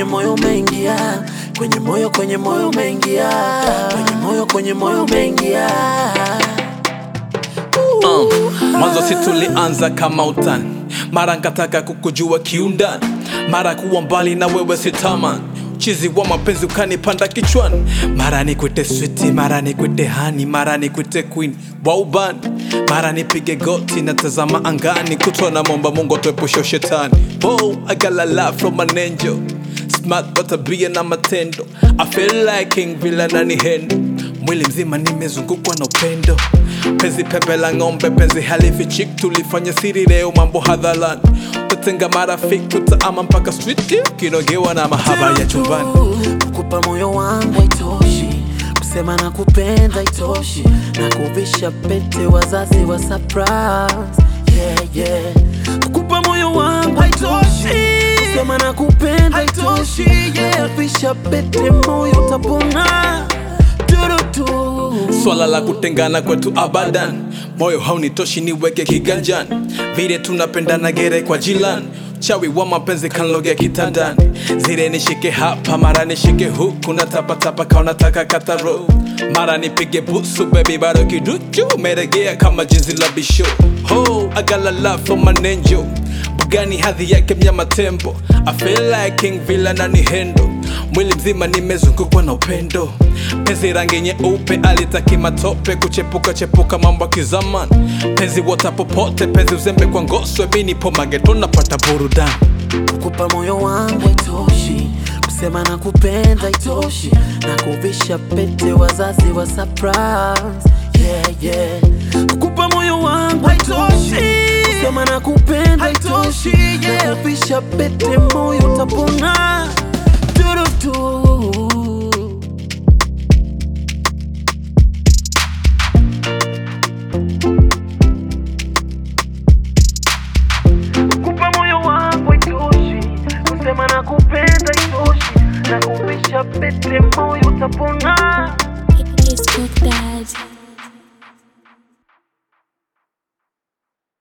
moyo umeingia kwenye moyo kwenye moyo umeingia kwenye moyo kwenye moyo umeingia Uh, mwanzo si tulianza kama utani, mara nkataka kukujua kiundani, mara kuwa mbali na wewe sitaman chizi wa mapenzi ukanipanda kichwani, mara nikwite switi, mara nikwite hani, mara nikwite queen wa ubani, mara nipige goti na tazama angani, kutwa na momba Mungu atuepushe shetani. Oh, I got a lot from an angel smart kwa tabia na matendo I feel like king vile nani hendo mwili mzima nimezungukwa na upendo penzi pepe la ng'ombe penzi halifichik tulifanya siri leo mambo hadharani tatenga marafiki tutaama mpaka street kinogewa na mahaba ya chumbani kukupa moyo wangu haitoshi kusema na kupenda itoshi na kuvisha pete wazazi wa surprise yeah, yeah. kukupa moyo wangu haitoshi kusema na kupenda itoshi na kuvisha pete moyo utapona turutu swala la kutengana kwetu abadan moyo haunitoshi niweke kiganjani vile tunapendana gere kwa jilan chawi wa mapenzi kanlogea kitandani zile nishike hapa mara nishike huku na tapatapa kaunataka kataro mara nipige busu bebi bado kiduchu meregea kama jinsi la bisho ho agalala from an angel bugani hadhi yake mnyama tembo I feel like king villa na ni hendo mwili mzima nimezungukwa na upendo penzi rangi nyeupe alitaki matope kuchepuka chepuka mambo ya kizamani penzi wota popote penzi uzembe kwa ngoswe mi nipo mageto napata burudani kukupa moyo wangu haitoshi kusema na kupenda itoshi na kuvisha pete wazazi wa surprise yeah, yeah. kukupa moyo wangu haitoshi kusema na kupenda itoshi na kuvisha pete moyo utapona turutu kupa moyo wangu itoshi kusema na kupenda itoshi na kuvisha pete moyo utapona It's good that